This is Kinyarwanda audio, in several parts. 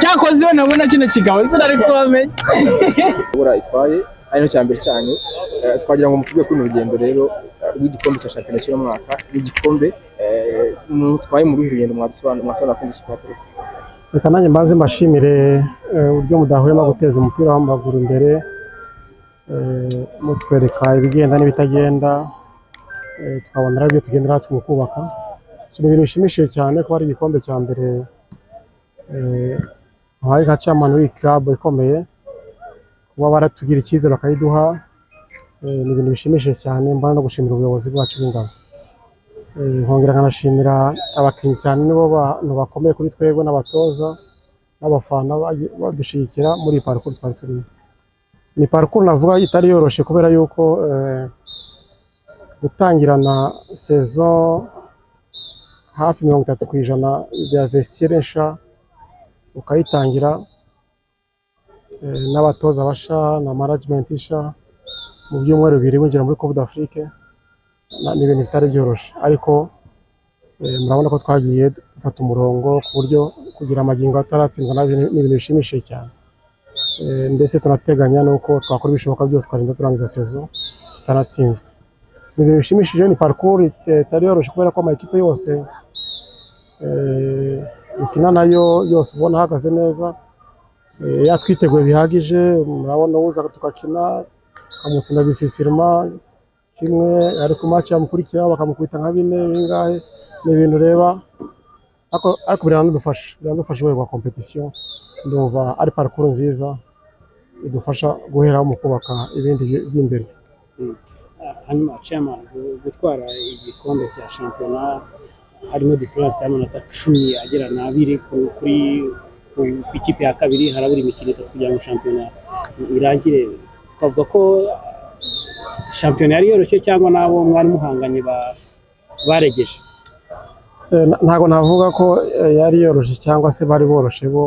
mwakoze we nabona kino kigabo zina ari kubamenya bura itwaye ari cya mbere cyanyu Eh, twagira ngo mutugiye kuri urugendo rero eh, rw'igikombe cya shampiyona cy'uno mwaka n'igikombe eh, mutwaye muri uru rugendo mwadusobanura mwasobanura kuri iki reka nanjye mbanze mbashimire eh, uburyo mudahwema guteza umupira w'amaguru imbere eh, mutwereka ibigenda n'ibitagenda eh, tukabonera ibyo tugendera mu kubaka so, ni ibintu bishimishije cyane kuba ari igikombe cya mbere eh, muhaye nka chairman w'iyi club ikomeye kuba baratugira icyizere bakayiduha eh, ni ibintu bishimishije cyane mbana no gushimira ubuyobozi bwacu bw'ingabo Eh, nkongera nkanashimira abakinnyi cyane nibo bantu bakomeye kuri twebwe n'abatoza n'abafana baje- badushyigikira muri iyi parcours twari turimo ni parcours navuga itari yoroshye kubera yuko eh, gutangirana saison hafi mirongo itatu ku ijana bya vestire nsha ukayitangira eh, n'abatoza basha na management isha mu byumweru bibiri winjira muri Coupe d'Afrique na- ni ibintu bitari byoroshye ariko eh, murabona ko twagiye dufata umurongo ku buryo kugira amagingo ataratsindwa nabyo ni ni ibintu bishimishije cyane Eh, ndetse tunateganya nuko twakora ibishoboka byose twarinda turangiza sezo tutaratsinzwe ni ibintu bishimishije ni parcours it- itari yoroshye kubera ko amakipe yose eh, ukina nayo yose ubona ahagaze neza eh, yatwiteguye bihagije murabona uza tugakina tukamutsinda bifisirima kimwe ari ku maci yamukurikiraho bakamukubita nka bine bingahe ni ibintu ureba ariko ariko biranadufasha biranadufasha rwego rwa kompetisiyo ndumva ari parikuru nziza idufasha guheraho mu kubaka ibindi byi- by'imbere hanyuma chairman gu- gutwara igikombe cya shampiyona harimo diferanse y'amanota cumi agera n'abiri ku- kuri ku- ku ikipe ya kabiri harabura imikino itatu kugira ngo shampiyona irangire twavuga ko shampiyona yari yoroshye cyangwa n'abo mwari muhanganye ba- baregeje Eh, na- ntabwo navuga ko eh, yari yoroshye cyangwa se bari boroshye bo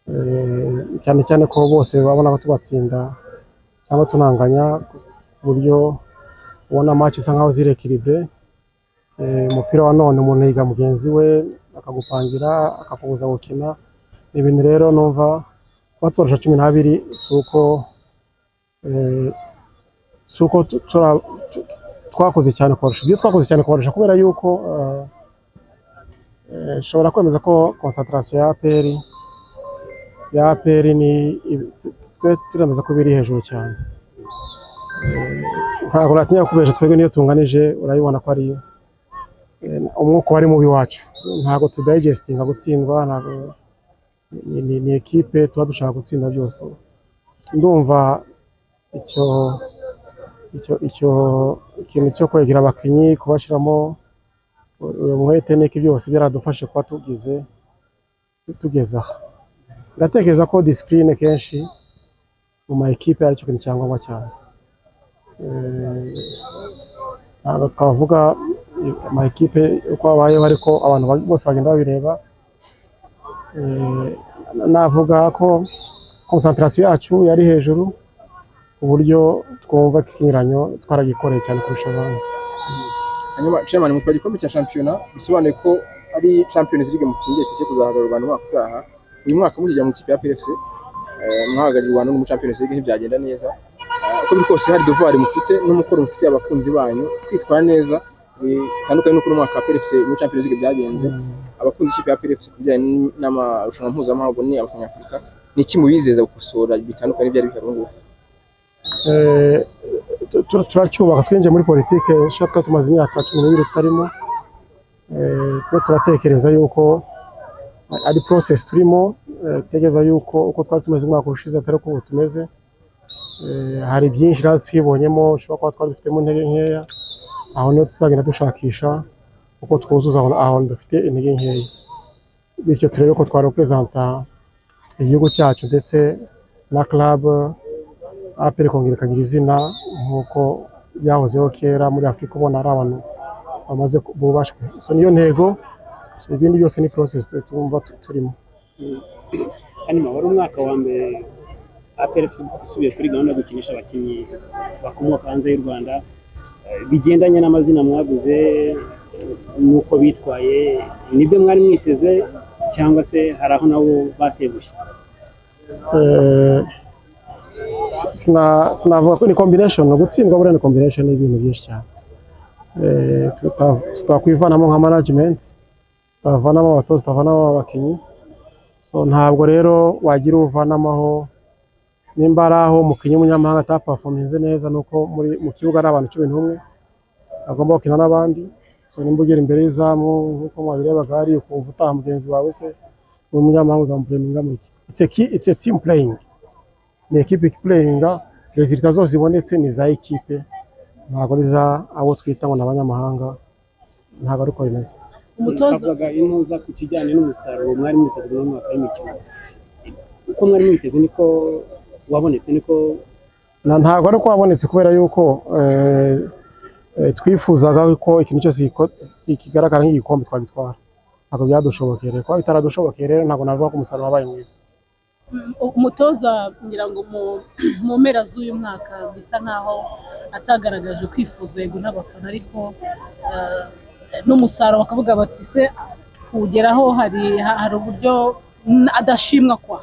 Eh, cyane cyane ko bose babona ko tubatsinda cyangwa tunanganya ku buryo ubona match isa nkaho ziri ekilibre umupira wa none umuntu yiga mugenzi we akagupangira akakubuza gukina ni ibintu rero numva kuba tubarusha cumi n'abiri si uko eh, si uko tu- tura- tu- twakoze cyane kubarusha ibyo twakoze cyane kubarusha kubera yuko eh, Eh, nshobora kwemeza ko konsantarasiyo ya APR ya APR ni twe turemeza ko biri hejuru cyane Eh, ntabwo natinya kubesha twebwe niyo tunganije urayibona ko ari eh, umwuka wari mubi wacu ntabwo tudayigestinga gutsindwa ntabwo ni- ni- ni ekipe tuba dushaka gutsinda byose ndumva icyo icyo icyo ikintu cyo kwegera abakinnyi kubashyiramo uyu mwete n'iki byose byaradufashe kuba tugize tugeze aha ndatekereza ko disipurine kenshi mu ma ekipe ari cyo kintu cya ngombwa cyane Eh, ntabwo twavuga ama ekipe uko abayeho ariko abantu ba- bose bagenda babireba Eh, navuga ko konsantarasiyo yacu yari hejuru ku buryo twumva ko ikinyuranyo twaragikoreye cyane kurusha abandi hanyuma chairman mutwara igikombe cya shampiyona bisobanuye ko ari champions league mutsindiye tugiye kuzahagararira u Rwanda umwaka utaha uyu mwaka muzijya mu kipe ya PFC eh, mwahagarariye u Rwanda no mu champions league ntibyagenda neza Eh, uko biri kose hari devoir mufite n'umukoro mufitiye abakunzi banyu kwitwara neza bitandukanye n'uko umwaka wa PFC muri champions league byagenze abakunzi ikipe ya PFC ku bijyanye n'amarushanwa mpuzamahanga ni abanyafurika ni iki mubizeza gukosora bitandukanye n'ibyari bihari ubu ngubu Eh, tu- tu- turacyubaka twinjiye muri politike nshya twari tumaze imyaka cumi n'ibiri tutarimo Eh, twe turatekereza yuko ari process turimo Eh, tekereza yuko uko twari tumeze umwaka ushize atari uko ubu tumeze Eh, hari byinshi natwe twibonyemo ushobora kuba twari dufitemo intege nkeya aho niho tuzagenda dushakisha uko twuzuza aho aho dufite intege nkeya bityo turebe ko twarepresenta igihugu cyacu ndetse na club aperi kongera ikagira izina nk'uko byahozeho kera muri afurika ubona ari abantu bamaze ku- bubashywe so niyo ntego so ibindi byose ni process tumva tu- turimo hanyuma wari umwaka wa mbere aperegisi usubiye kuri gahunda yo gukinisha abakinnyi bakomoka hanze y'u rwanda Eh, bigendanye n'amazina mwaguze eh, n'uko bitwaye nibyo mwari mwiteze cyangwa se hari aho nabo bateguye Eh, si- sina- sinavuga ko ni combination gutsindwa buriya ni combination y'ibintu byinshi cyane Eh, tuta- tutakwivanamo nka management tutavanamo abatoza tutavanamo abakinnyi so ntabwo rero wagira uvanamo aho nimba ari aho umukinnyi w'umunyamahanga atapafominze neza ni uko muri- mu kibuga ari abantu cumi n'umwe agomba gukina n'abandi so nimba ugera imbere y'izamu nk'uko mwabirebaga hariya ukumva utaha mugenzi wawe se umunyamahanga uzamupureminga mu iki it's a, key, it's a team playing ni ekipe playinga resulta zose zibonetse ni za ekipe ntabwo ari za abo twita ngo ni abanyamahanga ntabwo ari uko bimeze umutoza twavugaga intuza ku kijyanye n'umusaruro mwari mwiteze muri uyu mwaka w'imikino uko mwari mwiteze niko wabonetse niko Na- ntabwo ari uko wabonetse kubera yuko eh, eh, twifuzaga ko ikintu cyose giko- kigaragara nk'igikombe twagitwara ntabwo byadushobokeye rero kuba bitaradushobokeye rero ntabwo navuga ko umusaruro wabaye mwiza umutoza ngira ngo mu- mu mpera z'uyu mwaka bisa nk'aho atagaragaje kwifuzwa yego n'abafana ariko eh, n'umusaruro bakavuga bati se kuwugeraho hari ha- hari uburyo mm, adashimwa kwa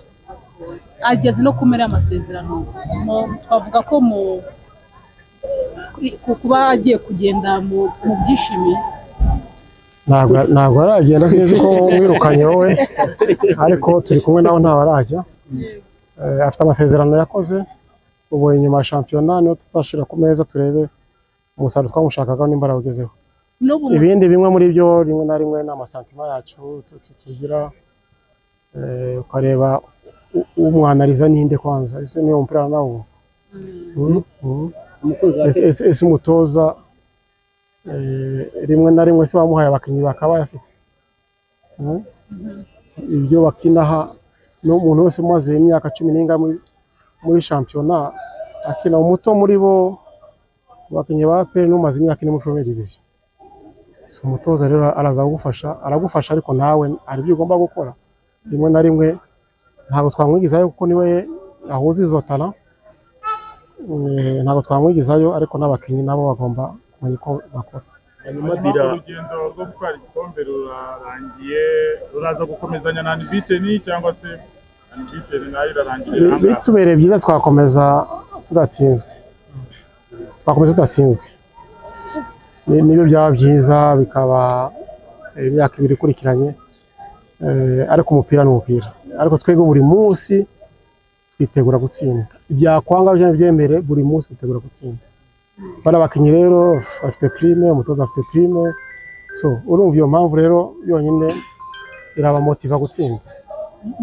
ageze no kumera amasezerano Mu- twavuga ko mu ku- kuba agiye kugenda mu mu byishimo ntabwo ntabwo aragenda sinzi ko wirukanye wowe ariko turi kumwe nawe ntawe arajya Eh, afite amasezerano yakoze ubu inyuma ya shampiyona niyo tuzashyira ku meza turebe umusaruro twamushakaga nimba arawugezeho n'ubu mu- ibindi bimwe muri byo rimwe na rimwe ni amasantima yacu tu- tu- tugira Eh, ukareba u- umwanariza ninde kwanza ese niyo mupira nawo mm, Mm, mm. umukunzi wa Ese- ese ese umutoza eh, rimwe na rimwe se bamuhaye abakinnyi bakaba bayafite Mm? mhm. ibyo bakinaha n'umuntu wese umaze imyaka cumi n'ingahe muri, muri shampiyona akina umuto muri bo abakinnyi ba peri n'umaze imyaka ine muri pemeri diviziyo so, umutoza rero araza kugufasha aragufasha ariko nawe hari ibyo ugomba gukora rimwe na rimwe ntabwo twamwigizayo kuko niwe ahuza izo tara Eh, ntabwo twamwigizayo ariko n'abakinnyi nabo bagomba kumenya uko bakora hanyuma dira urugendo rwo gutwara igikombe rurarangiye ruraza gukomezanya na anibiteni cyangwa se anibiteni nayo irarangirira Bi- ahangaha bitubereye byiza twakomeza tudatsinzwe twakomeza tudatsinzwe Ni- nibyo byaba byiza bikaba eh, imyaka ibiri ikurikiranye Eh, ariko umupira ni umupira ariko twebwe buri munsi twitegura gutsinda ibyakwanga byaba byemere buri munsi twitegura gutsinda bano abakinnyi rero bafite prime umutoza afite prime so urumva iyo mpamvu rero yonyine irabamotiva gutsinda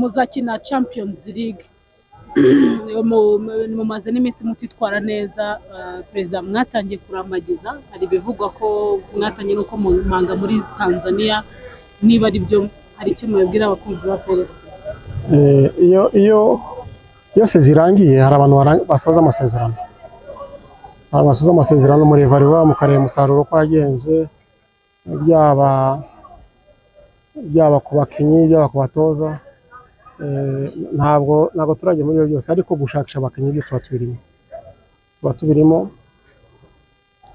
muzakina champions league Mu- mu- mumaze n'iminsi mutitwara neza eh, perezida mwatangiye kurambagiza hari ibivugwa ko mwatangiye nuko manga muri tanzania niba ari byo hari icyo mubibwira abakunzi ba felix Eh, iyo iyo yose zirangiye hari abantu barang- basoza amasezerano hari abasoza amasezerano murevariwa mukareba umusaruro uko wagenze byaba byaba ku bakinnyi byaba ku batoza Eh, ntabwo ntabwo turajya muri ibyo byose ariko gushakisha abakinnyi byo tuba tubirimo tuba tubirimo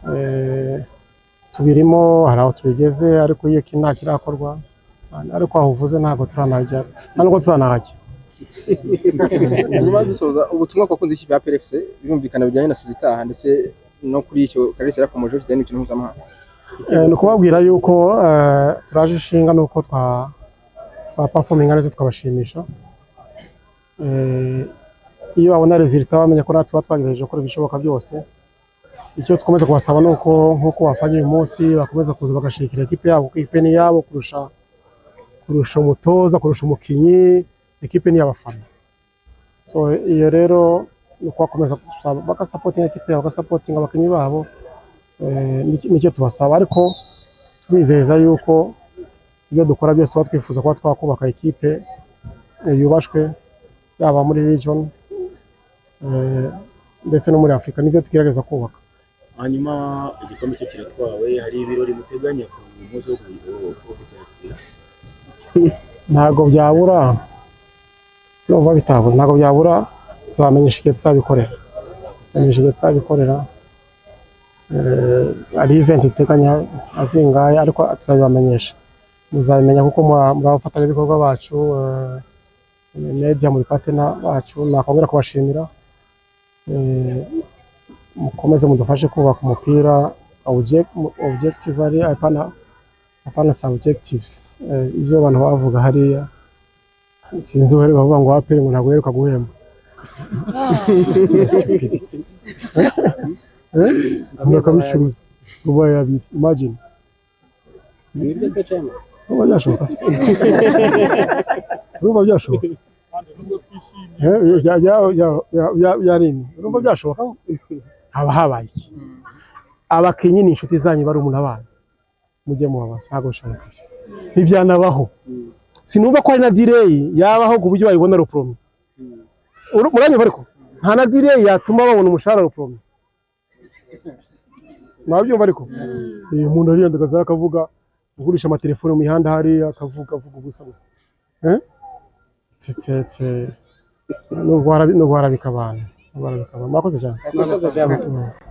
Eh, tubirimo hari aho tubigeze ariko iyo iki nta kirakorwa ariko aho uvuze ntabwo turanajya nta nubwo tuzanahajya hanyuma dusoza ubutumwa ku bakunzi b'ikipe ya PRFC birumvikana bijyanye na sizi itaha ndetse no kuri icyo karere yarakomeje kijyanye n'imikino mpuzamahanga Eh, ni ukubabwira yuko eh, turaje ishinga nuko twa twa performinga neza twabashimisha Eh, iyo babona resulta bamenya ko natwe tuba twagerageje gukora ibishoboka byose icyo dukomeza kubasaba ni uko nk'uko bafanye uyu munsi bakomeza kuza bagashigikira ekipe yabo kuko ekipe ni iyabo kurusha kurusha umutoza kurusha umukinnyi ekipe ni iy'abafana so iyo rero ni uko bakomeza gusaba bagasapotinga ekipe yabo bagasapotinga abakinnyi babo Eh, nicyo nicyo tubasaba ariko tubizeza yuko ibyo dukora byose tuba twifuza kuba twakubaka ikipe eh, yubashwe yaba muri region eh, ndetse no muri afurika nibyo tugerageza kubaka hanyuma igikombe cyo kiratwawe hari ibirori muteganya ku munsi wo kuzakira ntabwo byabura byumva bitabura ntabwo byabura tuzamenyesha igihe tuzabikorera tuzamenyesha igihe tuzabikorera Eh, hari event iteganya azingaya ariko tuzabibamenyesha muzabimenya kuko muri- muri abafatanyabikorwa bacu eh, media muri patena bacu nakongera kubashimira Eh, mukomeze mudufashe kubaka umupira object- objective ari apana apana subjectives Eh, ibyo abantu bavuga hariya sinzi uwari bavuga ngo wapire ngo ntabwo uheruka guhemba murakabicuruza rubaye abiri imagine nibyo se cema ruba byashoboka se ruba byashoboka kandi nubwo twishimiye Eh, bya- bya- bya- bya- bya- byarini urumva byashoboka haba habaye iki abakinnyi ni inshuti zanyu bari umuntu abana mujye mubabaza ntabwo bishobora kuba ntibyanabaho sinumva ko hari na direyi yabaho ku buryo bayibona ruporome muranyumva ariko nta na direyi yatuma babona umushahara ruporome mwabyumva ariko Eh, umuntu ariyandagaza akavuga ugurisha amatelefone mu mihanda hariya akavuga avuga ubusa gusa Eh? tsetse n'ubwo harabika abantu n'ubwo harabika abantu mwakoze cyane murakoze cyane Mm.